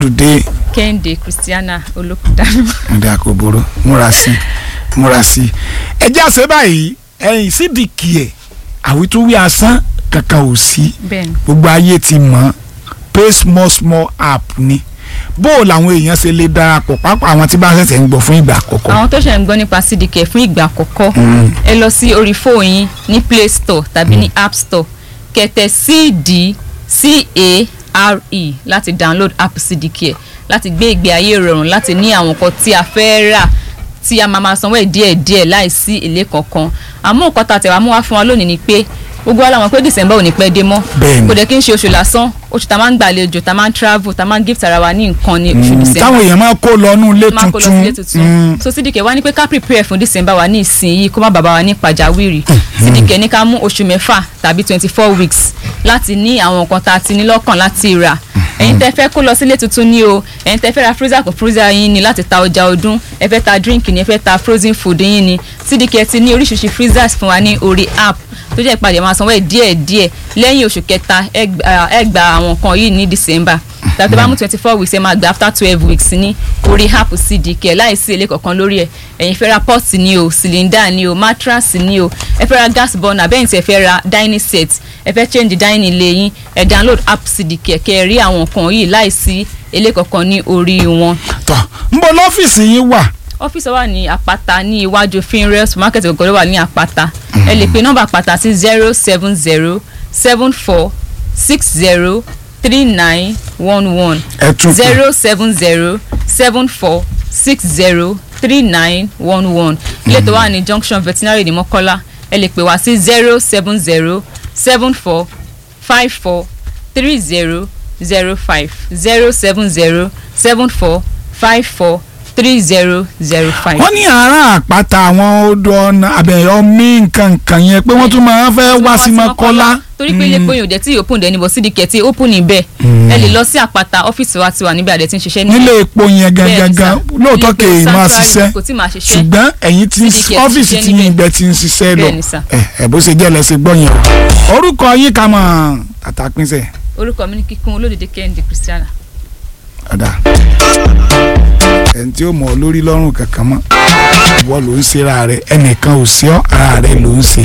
dé kẹ́hìndé christiana olókùdánù. nígbà kò burú múra sí múra sí. ẹ jẹ́ àṣẹ báyìí ẹ̀yìn sídìkì ẹ̀ àwítúwí asán kankan ò sí bẹ́ẹ̀ni gbogbo ayé ti mọ̀ pay small small app ni bó o làwọn èèyàn ṣe lè darapọ̀ pápá àwọn tí bá ṣẹ̀ṣẹ̀ ń gbọ́ fún ìgbà àkọ́kọ́. àwọn tó ṣẹ̀ ń gbọ́ nípa cdk fún ìgbà àkọ́kọ́ ẹ lọ sí orí fóònù yín ní play store tàbí ní app store kẹ̀tẹ̀ cd c-a-r-e láti download app cdk ẹ̀ láti gbé ìgbé ayé rọrùn láti ní àwọn nǹkan tí a fẹ́ rà tí a máa máa sanwó ẹ̀ díẹ̀díẹ̀ láìsí èlé kankan àmọ́ nǹkan tá a tẹ̀ wá mú wá fún wa lónìí ni pé gbogbo wa la mọ̀ pé december ò ní pẹ́ dé mọ́ Bẹ́ẹ̀ni. kò dẹ̀ kí n ṣe oṣù lásán oṣù tá a máa ń gbàlejò tá a máa ń travel tá a máa ń gift ara wa ní nǹkan ní oṣù december táwọn èèyàn máa kó lọ nú ilé máa kó lọ sí ilé tuntun tuntun so cdk wá ní pé ká prepare fún december wa ní ìsinyìí kó má bàbá wa ní pàjáwìrì cdk ní ká mú oṣù mẹ́fà tàbí twenty four weeks láti ní àwọn nǹkan tá a ti ní lọ́kàn láti rà ẹ̀yin tẹ́ fẹ́ kó lọ sílé tuntun ní o ẹ̀yin tẹ́ fẹ́ ra freezer kò freezer yín ni láti ta ọjà ọdún ẹ fẹ́ ta drink ni ẹ fẹ́ ta frozen food yín ni cdk ti ní oríṣiríṣi freezers fún wa ní orí app tó jẹ́ ìpàdé máa sanwó ẹ̀ díẹ̀díẹ̀ lẹ́yìn oṣù kẹta ẹ gba- ẹ gba àwọn nǹkan yìí ní december tàbí bá mú twenty four weeks ẹ máa gba after twelve weeks ní orí app cdk láìsí èlé kankan lórí ẹ ẹ̀yin fẹ́ ra pot ni o cylinder ni o mattress ni o ẹ fẹ́ ra gas burner bẹ́ẹ̀ ni tí ẹ fẹ́ ra dining set ẹ fẹ́ change dining ilé yín ẹ download app cdk kẹ́ ẹ rí àwọn nǹkan yìí láìsí èlé kankan ní orí wọn tọ́ ń bọ lọ́fíìsì yín wà ọ́fíìsì wa ní àpáta ní iwájú finrail supermarket ògòrò wà ní àpáta ẹ lè pe nọ́mbà àpáta sí zero seven zero seven four six zero three nine one one ẹ tún pè zero seven zero seven four six zero three nine one one ilé tó wà ní junction veterinary ní mọ́kọ́lá ẹ lè pè wá sí zero seven zero seven four five four three zero zero five zero seven zero seven four five four three zero zero five. wọ́n ní àárá àpáta àwọn odò ọ̀nà àbẹ̀yọ mí nǹkan nǹkan yẹn pé wọ́n tún máa ń fẹ́ wá sí mọ́kọ́lá. torí pé ilé pòyìn òde tí open dẹ̀ níbọ̀ sídìkẹ́ tí open níbẹ̀ ẹ lè lọ sí àpáta ọ́fíìsì wa ti wà níbẹ̀ àdẹ̀ tí ń ṣiṣẹ́ níbẹ̀. nílé epo yẹn Bẹ́ẹ̀ ni sà. gangan lóòótọ́ Ilé kè é epo máa Sanctuary ṣiṣẹ́ kò tí máa ṣiṣẹ́. ṣùgbọ́n ẹ̀yin tí CDK ti ọ́fíìsì ṣiṣẹ́ tí yín níbẹ̀. ibẹ̀ ti ń ṣiṣẹ́ lọ Bẹ́ẹ̀ ni sà. ẹ̀ ẹ̀ bó ṣe jẹ́ lẹ́sẹ̀ gbọ́ yẹn o. orúkọ yín ká mọ̀ tàtà pínṣẹ̀ orúkọ mi ní kíkún olódìdí kẹ́hìndé christiana. ọ̀dà ẹni tí ó mọ̀ ọ́ lórí lọ́rùn kankan mọ́ ìwọ ló ń ṣe ara rẹ ẹnìkan ò sí ọ́ ara rẹ ló ń ṣe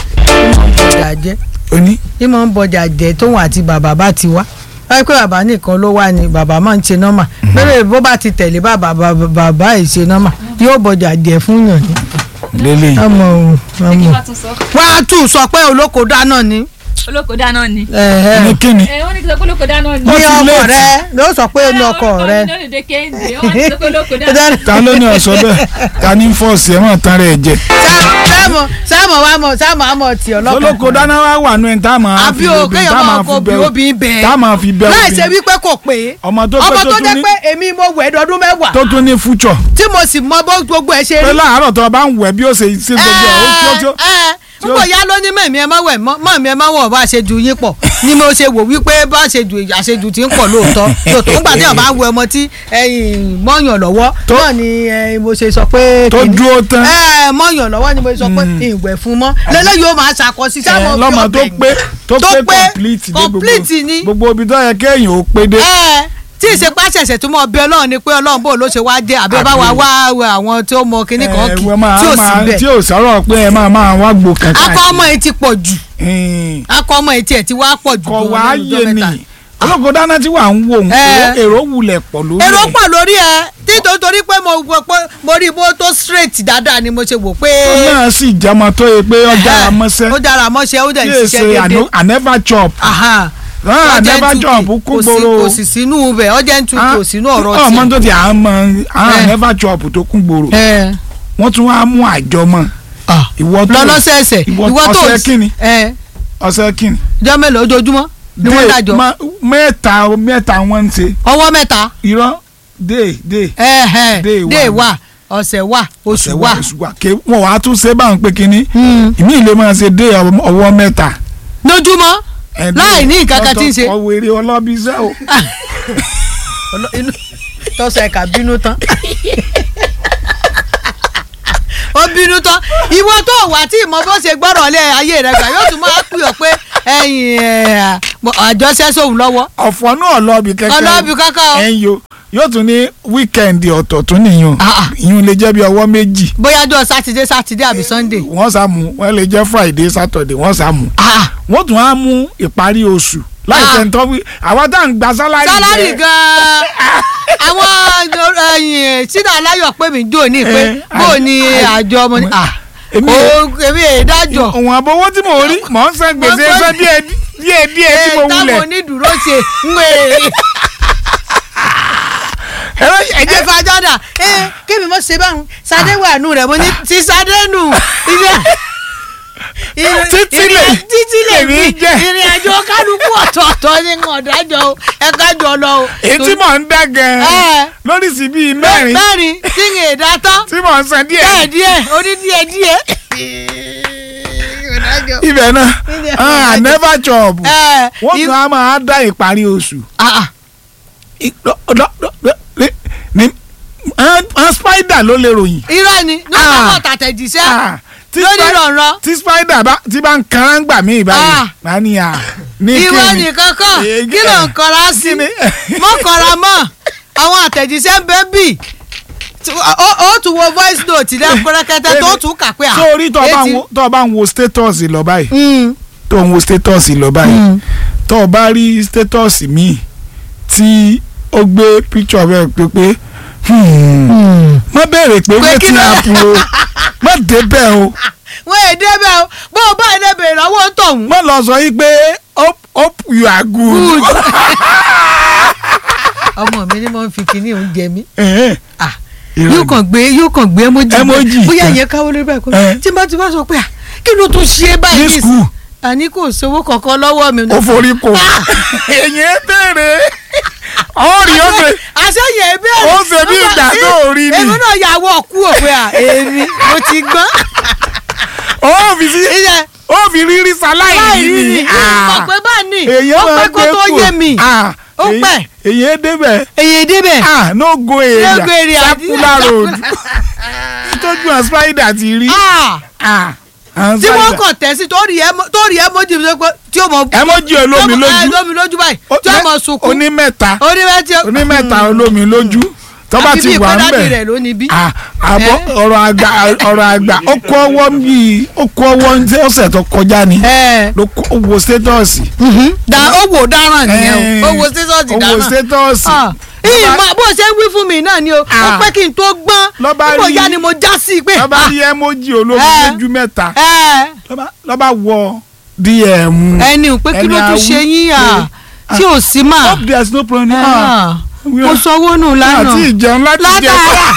bọjà jẹ ó ní ní mọ̀ ń bọjà jẹ tóun àti bàbá bá ti wá wáyé pé bàbá nìkan ló wá ni bàbá máa ń ṣe nọ́mà bẹ́ẹ̀ bó bá ti tẹ̀lé bàbá bàbá bàbá ẹ̀ ṣe nọ́mà yóò bọjà jẹ fún yàn ní. lélẹ́yìn ọmọ òun ọmọ bá tún sọ. wá á tún sọ pé olóko dáná ni. olóko dáná ni. ẹ̀ẹ́. ní kíni ẹ wọ́n ní kí n sọ pé olóko dáná ni. ní ti ọkọ léètì. rẹ ló sọ pé ní ọkọ rẹ. olódìdí kẹ́hìndé wọ́n ní sọ pé olóko dáná. ta ló ní ọ̀sọ́ bẹ́ẹ̀ ta ní fọ́ọ̀sì ẹ̀ mọ̀ tán rẹ̀ jẹ sáàmù sáàmù wa mọ sáàmù àmọ tí ọlọ́kàn. olóko dáná wá wà nù ẹ̀ tá a máa àbí fi o obì kéèyàn tá a máa máa kó fi obì bẹ obì bẹ́ẹ̀. tá a máa fi bẹ láì ṣe obì wípé kò pé ọmọ tó pé ọmọ tó tó tún jẹ́ ní pé èmi mo wẹ̀ ẹ̀dọ́dún mẹ́wàá tó tún ní fúchọ̀ tí mo sì mọ bó gbogbo ẹ̀ ṣe pé rí. láàárọ̀ tó o bá ń wẹ̀ bí ó ṣe ṣe gbogbo ẹ̀ ó tí ó tí ó ẹ púpọ̀ ya ló ní mẹ̀mí ẹ má wẹ̀ mọ́ mi ẹ má wọ̀ bá ṣe ju yín pọ̀ ni mo ṣe wò wípé bá ṣe ju àṣejù tí ń pọ̀ lóòótọ́ lóòótọ́ nígbà tí ọba wẹ ọmọ tí ẹ̀yìn mọ́yàn lọ́wọ́ Tó- náà ni ẹ, mo ṣe sọ pé tó kìíní. dúró tán ẹ mọ́yàn lọ́wọ́ ni mo sọ pé ìwẹ̀ fún mọ́ lẹ́lẹ́ yóò máa ṣàkọsí ẹ, sáwọn lọ́mọ tó pé tó tó pé pé complete dé gbogbo complete ni. gbogbo ibi tó yẹ kéèyàn ó pé dé ẹ tí ìṣepá ṣẹ̀ṣẹ̀ tó mọ bí ọlọ́run ni pé ọlọ́run bò ló ṣe wá dé àbí bá wa wá wẹ àwọn tí ó mọ kinní kan kì ẹ, wọ́n máa- tí ò sí máa- bẹ́ẹ̀ tí ò sọ̀rọ̀ pé ẹ máa máa wá gbò kankan akọ ọmọ yìí ti pọ̀ jù yìí akọ ọmọ yìí tiẹ̀ ti wá pọ̀ jù kọ̀ gan wá lẹ́nu ọjọ́ yé ni mẹ́ta. olóko dáná tí wà ń wò ń Ẹ. èrò wulẹ̀ pọ̀ lórí èrò ẹ̀. pọ̀ lórí ẹ títò torí pé mo wò pé mo rí bó tó straight dáadáa ni mo ṣe wò pé tó náà sì jẹmọ tó yẹ pé ọjà Ẹhẹ́, àmọ́sẹ́ ó dára mọ́ṣẹ́ ó dẹ̀ tí ṣiṣẹ́ èsè déédéé I never chop Aha. Ah, Ọjẹ́ never ń tu chop kì- kú kò sí- gbòòrò kò sì sínú bẹ̀ ọjẹ́ ń tu kò sínú ọ̀rọ̀ ọmọ tiẹ̀. tó ti àmọ́ Ẹ. never chop tó kún gbòòrò Ẹ. wọ́n tún wá mú àjọmọ́ Ah. ìwọ tó lọ́lọ́sẹ̀ẹsẹ̀ ìwọ ìwọ tó ọ̀sẹ̀ kínni ẹ ọ̀sẹ̀ kínni jọ́ mélòó ojoojúmọ́ ni wọ́n Day- dájọ́ ma- mẹ́ta mẹ́ta wọ́n ń ṣe ọwọ́ mẹ́ta irọ́ day day ẹ̀hẹ̀ Day day wà. wà ọ̀sẹ̀ wà oṣù ọ̀sẹ̀ wà. oṣù wà ké wọ́n wàá tún ṣe báwọn pé kínní Hmm. ìmí ìlé máa ṣe day ọwọ́ mẹ́ta lójúmọ́ ẹ̀ Láì ní nǹkan kan tí ń ṣe. ọwọ́ eré ọlọ́bí iṣẹ́ o. Ọlọ- inú tọ́sọ̀ ẹ̀ka bínú tán ó bínú tán ìwọ tó wà tí ìmọ̀ bó ṣe gbọ́rọ̀ lé ayé rẹ̀ gbà yóò tún máa pè ọ́ pé ẹ̀yìn ẹ̀ mo àjọṣe sóhun lọ́wọ́ ọ̀fọ̀ náà lọ́ọ̀bì kẹ́kẹ́ ọlọ́ọ̀bì kankan o. ẹ̀yìn o yóò tún ní wíkẹ́ndì ọ̀tọ̀ tún nìyẹn Ah, ah. ìyún lè jẹ́ bí ọwọ́ méjì bóyá jọ sátidé sátidé àbí sunday. wọ́n sá mú wọ́n lè jẹ́ friday saturday wọ́n sá mú Ah, wọ́n tún á mú ìparí oṣù láì Ah. tẹ̀ ń tọ́ wí àwọn tá à ń gba sálárì sálárì jẹ́- gan-an àwọn ẹyìn sínú aláyọ̀ pé mi jò ní pé Eh, bó ah, ni ah, àjọ ọmọ ni ah, èmi o èmi èdájọ́ òun àbówó tí mò ń rí mò ń san gbèsè Mo gbọ́- fẹ́ díẹ̀ díẹ̀ díẹ̀ tí mo táwọn wulẹ̀ onídùúró ṣe ń wé ẹ̀rọ ẹ̀jẹ̀ ẹ fàjọ́dà ẹ kébì mọ́ ṣe báwọn sadé wà nù rẹ̀ mo ní ti sadé nù ilé Títí lè- títí lè lèmi mi jẹ́. ìrìn àjò kálukú ọ̀tọ̀ọ̀tọ̀ ní ọ̀dájọ́ o ẹ kájọ lọ o. èyí tí mò ń dá gan-an Ẹ. lóríṣìí bíi mẹ́rin mẹ́rin tí ń èdè tán tí mò ń san díẹ̀ díẹ̀ díẹ̀ oní díẹ̀ díẹ̀. ibẹ̀ náà Ibẹ̀ ah, náà. never chop Ẹ, wọ́n i- tún á máa dá ìparí oṣù ah, ah. I- lọ- lọ- lọ- lọ- ní- ní- ah, ah, spider ló lè ròyìn irọ́ ni ní Ah. ọ̀pọ̀ tàtẹ̀jíṣẹ́ Ah, tí lórí spi- rọ̀rọ̀ tí spider bá tí bá ń kanra ń gbà mí ìbáyìí Ah. máa ní à ní irọ́ kíni nìkan kàn Eh, kí ló ń kọra sí kíni? mọ́ kọra mọ́ àwọn àtẹ̀jíṣẹ́ ń bẹ́ bì Tí- ó ó tún wo voice note lẹ́kúnrẹ́kẹ́tẹ́ tó tún kà pé à sórí tó o bá ń etí- wo- tó o bá ń wo status lọ báyìí Mm, tó ń wo status lọ báyìí Mm. tó o bá rí status míì tí ó gbé picture bẹ́ẹ̀ pé pé hmm, má béèrè pé Pé kí wetin ló- happen o má débẹ̀ o wọ́n èdè bẹ́ẹ̀ o bó o bá èdè bèrè lọ́wọ́ ń tọ̀hún. má lọ sọ yí pé hope hope you are good. Good. ọmọ mi ni mo ń fi kinní oúnjẹ mi Ẹ̀hẹ́n. Ah, Irọ́ yóò ni. kàn gbé yóò kàn gbé emoji Emoji bóyá kan. ìyẹn káwọ́ lórí báyìí kó Eh. tí n bá ti bá sọ pé à kí ló tún ṣe báyìí ní nísìnyí? skul àní kò sówó kankan lọ́wọ́ mi. ó forí kò èyí bèrè ọ̀rì ó ṣe àṣeyẹ ìbéèrè Ó ṣe bí ìgbà tó rí ni. èmi náà yà wọ kú òpè à èmi mo ti gbọ́n. ó fi sí ìyẹn ó fi rírí sáláì láì rí ní ni mọ̀ pé bá ní èyí ó máa pẹ́ kó gbé tó kù. yé mi Ah, Ó èyí- pẹ́. èyí débẹ̀ èyí débẹ̀ ah no go area Lógo area, circular àti- road tójú àwọn spider ti rí Ah, ah àwọn tí wọ́n spider kàn tẹ̀ sí torí ẹ torí ẹ mójú mi pé tí ó mọ. emoji olómi tí ó mọ- ẹ, lójú lómi lójú báyìí tí ó mọ sunkún onímẹ́ta onímẹ́tí onímẹ́ta olómi lójú tó bá àfi ti bí wà ń ìkọ́dádì bẹ̀ rẹ̀ ló ní bí. Ah, àbọ̀ Eh? ọ̀rọ̀ àgbà ọ̀rọ̀ àgbà ó kó ọwọ́ bíi ó kó ọwọ́ ní ọ̀sẹ̀ tó kọjá ni ẹ ló kó ó wo sétọ́ọ̀sì. da owó dáràn nìyẹn o owó sísọ́ọ̀tì ó wo dáràn. sétọ́ọ̀sì. Ah, ìmọ̀ bó ṣe ń wí fún mi náà ni o ó Ah. pẹ́ kí n tó gbọ́n Ló bá nígbà rí- ya ni mo já sí i pé. lọ́ba rí emoji olómi Eh. lójú mẹ́ta ẹ lọ́ba- lọ́ba wọ dm. ẹni ò pé kí Ẹni ló tún awí ṣe yín à pé, tí ò sí mà hope there is no problem. Ah, we mo are- sanwó nù lánàá àti ìjẹun láti jẹ látara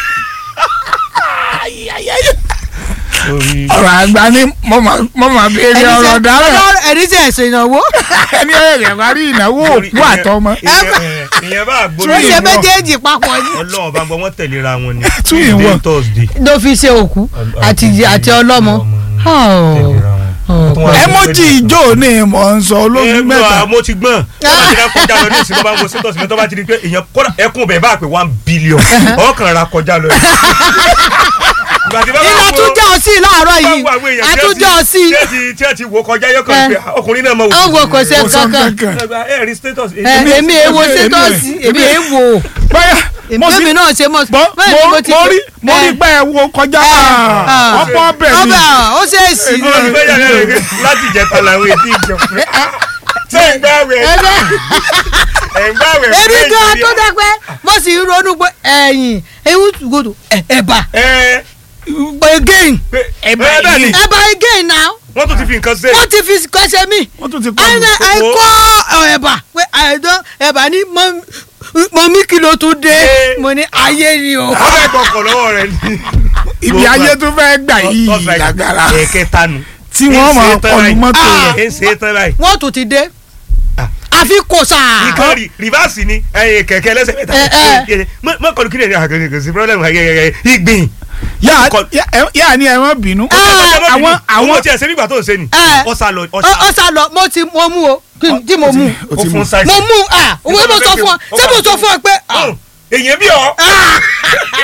ọ̀rọ̀ àgbà ni mo máa mo máa béèrè ọ̀rọ̀ dára ẹni tí ẹ ṣe ìnáwó ẹni ẹ̀rẹ̀ bá rí ìnáwó òkú àtọmọ. ìyẹn bá ó gbóná ṣe ìwọ. méjèèjì papọ̀ ni ọlọ́run bá ń gbọ́ wọ́n tẹ̀léra wọn ni Two in Tuesday, one. Thursday ló fi ṣe òkú àti àti ọlọ́mọ. tẹ̀léra wọn. Oh. Tó wá sí emoji pé- ìjó ni mò ń sọ ẹ olójú mẹ́ta. gbọ́ mo ti gbọ́n tó bá ti rà kọjá lọ ní ìsìn tó bá ń wo sétọ́sì mi tó bá ti di pé èèyàn kọ́dà ẹkún bẹ̀ bá pé one billion ọkàn ra kọjá lọ yìí. Ìgbà tí bá bá iná wo- tún jẹ́ ọ sí láàárọ̀ bá yìí wo àwọn èèyàn tí ẹ àtúnjẹ́ ọ sí tí ẹ ti- tí ẹ ti wò kọjá yọkàn pé ọkùnrin náà mọ ó wo kò ṣe Kò sọ kankan kankan. ẹ rí status Ẹ, èmi èwo èmi- sétọ́ọ̀sì èmi èmi- èwo bóyá mo sì èmi náà ṣe mọ̀ bọ́ bẹ́ẹ̀ ni mo mo ti mo rí mo rí ẹ, pé ẹ wo kọjá ah. ọ̀pọ̀ ọbẹ̀ ni ọbẹ̀ ó ṣe é sí Ìgbọ́n ti fẹ́ yàrá rẹ̀ láti ìjẹta làwọn èdè ìjọ pé ṣé ń gbá wẹ̀ ẹgbẹ́ ẹ̀ ń gbá wẹ̀ èmi fún gan Nàìjíríà? tó dẹ́ pé mo sì ń ronú pé ẹ̀yìn ewu gbọdọ̀ ẹ̀bà ẹ again pé Ẹ̀bà ẹ náà ni. ni ẹ̀bà again now wọ́n tún ti fi nǹkan ṣe wọ́n ti fi kọ́ṣẹ́ mi wọ́n tún ti kọ́ ẹ̀yìn mi. ẹ̀kọ́ ẹ̀bà pé ẹ̀dán ẹ̀bà ní mọ̀mí kí ló tún dé Ẹ. mo ní ayé ni o. wọ́n fẹ́ gbọ́kọ̀ lọ́wọ́ rẹ̀ ni. ibi ayé tó fẹ́ gbà yìí Tọ́sí àìsàn. lágara ẹ̀kẹta nu. tí wọ́n máa kọlu mọ́tò Ah. rẹ̀. ẹ̀ ń ṣe é tán báyìí. wọ́n tún ti dé Ah. àfi kò sáà. ìkan rí rìvásì ni ẹ̀yìn kẹ̀kẹ́ lẹ́sẹ̀ mẹ́ta. Ẹ, ẹ. mọ kọlu kí ni àgbẹ̀ kò sí pírọ́lẹ́mù ìgbìn. yà Kọ- yà ni ẹ má bínú. Ah. àwọn àwọn owó tí ẹ ṣe nígbà tó ń ṣe ni. Ẹ. ọ̀sà lọ Ọ- ọ̀sà. ọ sá lọ mo ti mo mú o kí n- tí mo mú o ó ti fún mú. ṣáìsì. mo mú ah òwe mo sọ fún ọ ṣé mo sọ fún ọ pé ah, èyàn bí ọ.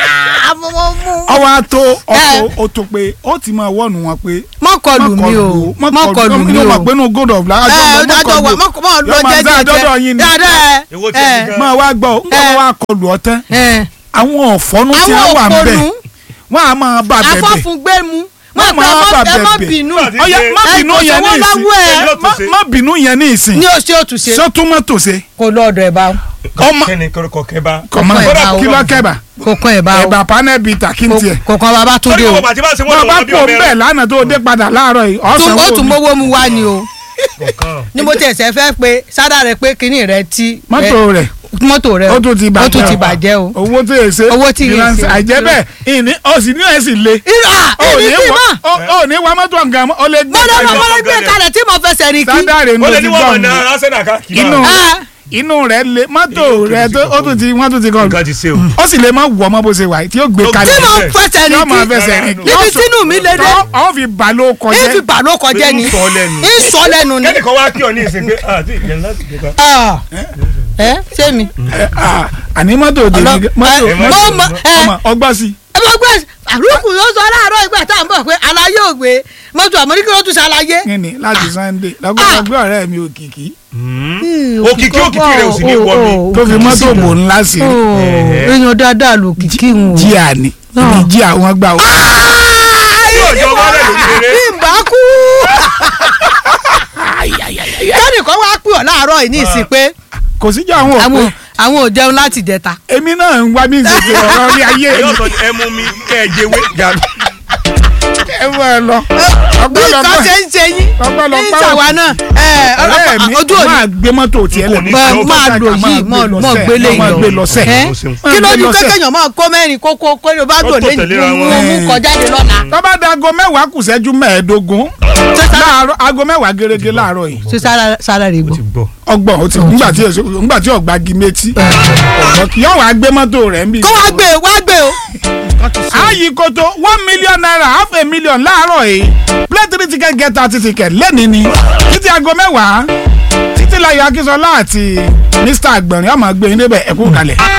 ọwọ́ àtó ọ̀tọ̀ ó tó pé ó ti máa wọ́ọ̀nù wọn pé mọ́kọlù mi o mọ́kọlù mi o o mọ̀ pé inú god of life ẹ dájọ́ wa mọ́ lọ jẹ́jẹ́ dọ́dọ̀ yín ni dáadáa Èwo tí ẹ ti gan? máa wá gbọ́ ń gbọ́ wá kọlù ọtẹ́ ẹ àwọn ọ̀fọ́nú tí àwọn wọ́n wà ń bẹ̀ òpònú wọ́n á máa bá bẹ̀bẹ̀ afọ́fúngbẹ́mu Má má máa ẹ má bẹ̀bẹ̀. bínú Nígbà tí ọyá ṣe- má ẹ bínú kò yẹn ní sówó ìsìn lọ́wọ́ ẹ Èmi ló má tún ṣe. má bínú yẹn ní ìsìn ní oṣù òtúnṣe sọ́túnmọ́tò ṣe kò lọ́ọ̀dọ̀ ẹ̀ bá ọmọ kẹ́ni kọ́kọ́ kẹ́bá. kọ̀mọ́ Kókó ẹ̀bà o. kí ló kẹ́bà kò kàn ẹ̀ bá o ẹ̀bà panel bita kí n tiẹ̀ kò kàn bàbá tún torí dé o kò bàtí bá ṣe wọ́n bọ́ bá lọ́wọ́ bí kó ọmọ bẹ́ẹ̀ ẹ̀rọ. lánàá tó dé padà láàárọ̀ yìí ọ̀sán Tún- ó wo tún mi mówó mu wá ni o Kọ̀ọ̀kan. ni mo tiẹ̀ sẹ́ fẹ́ pé sádà rẹ pé kinní rẹ ti mọ́tò rẹ̀ mọ́tò rẹ ó tún ti bàjẹ́ ó tún ti bàjẹ́ o. owó tó yẹ ṣe Owó tí yẹ finance ṣe. àìjẹ́ bẹ́ẹ̀ ìní ọ̀sìn ní ẹ̀ sì le ìrà ó èmi ní kì í wa mọ̀ ó- ó ní wa mọ́tò nǹkan mọ́ ó lè gbé mọ́tò Ẹ náà jọ mọ́tò gbé fọ́gẹ́lẹ̀. kalẹ̀ tí mo fẹsẹ̀ rìn kí. sádàrè ní ó o lè ti ní wọ́n mọ̀ gbọ́ náà arsenal káàkiri. inú Ah. inú rẹ̀ le mọ́tò Inú rẹ̀ tó ó tún ti wọ́n tún ti kọ́ nǹkan ti ṣe o. ó sì lè má wọ̀ ọmọ bó ṣe wà yìí tí ó gbé Ó kalẹ̀ tí mo Kalẹ̀. fẹsẹ̀ yóò rìn máa kí. fẹsẹ̀ rìn kí. níbi tínú mi lè dé ọ̀ fi bà ló kọjá ìfi bà ló kọjá ni Pé ń sọ lẹ́nu. ń sọ lẹ́nu ni. kẹ́nìkan wá kí ọ ní ìsìn pé àti ìyẹn láti gbé ká. Ah. ẹ ṣé mi. àní mọ́tò òde ní Ọlọ- mọ́tò ẹ, mọ́tò mo mọ- ẹ. ọmọ ọgbọ́n sí ẹ bá gbé àlùkù yóò sọ láàárọ̀ ìgbà tá à ń bọ̀ pé aláyé ò gbé mọ́tò àmọ́ríkì ló tún ṣàlàyé. kíni láti sunday lọ́gbọ́dọ̀gbọ́ ọ̀rẹ́ mi òkìkí òkìkí òkìkí rẹ̀ ò sì ní wọ́ mi. tó fi mọ́tò bò ńlá sí i èèyàn dáadáa lò kìkì ń wò. jíà ni ibi jíà wọn gbà wọ́n. tí òjò wọlé ló kéré. ìbá kú. kẹ́nìkan wá pè ọ́ láàárọ̀ yìí ní ìsìn pé kò síjà àwọn àwọn òpin àwọn ò jẹun láti jẹta. èmi náà ń wá bí n ṣe ṣe ọ̀rọ̀ orí ayé ẹ̀yọ́ mi sọ ni ẹ mú mi kẹ́ ẹ jẹ́wé gàdú. ẹ wọ ẹ lọ bí nǹkan ṣe ń ṣe yín ọpọlọpọ ní ìṣàwá náà ẹ, ọ̀rẹ́ mi ojú òní máa gbé mọ́tò tiẹ̀ lẹ̀ Kò ní máa Ìṣòro máa kọ́kọ́ lò yìí mọ̀ gbélé máa gbé yìí lọ lọ. sẹ́ Ẹ? Ó ṣeun. kí ló Máa gbé ju lọ sẹ́. kékèèyàn máa kó mẹ́rin kókó kó ló bá Ó gbò tò lé tẹ̀léra wọn. mú mú kọjáde lọ́la. tó bá da aago mẹ́wàá kù ṣẹ́jú mẹ́ẹ̀ẹ́dógún láàárọ̀ aago mẹ́wàá gẹ́gẹ́ láàárọ̀ yìí ṣe sára rè ó gbọ́. ti gbọ́. ọgbọ̀n ó ti ńgbà tí èso ńgbà tí ọ̀gbà gi méjì yóò wá gbé mọ́tò rẹ̀ ń bì. kó wá gbé wá gbé o. ààyè koto one million naira half a million láàárọ̀ yìí play three ticket get thirty ticket lẹ́ni ni títí aago mẹ́wàá títí láyọ̀ akínsọ́lá àti mr agbọ̀nrín ọmọ gbẹ̀yìn débẹ̀ ẹ̀kú kalẹ̀.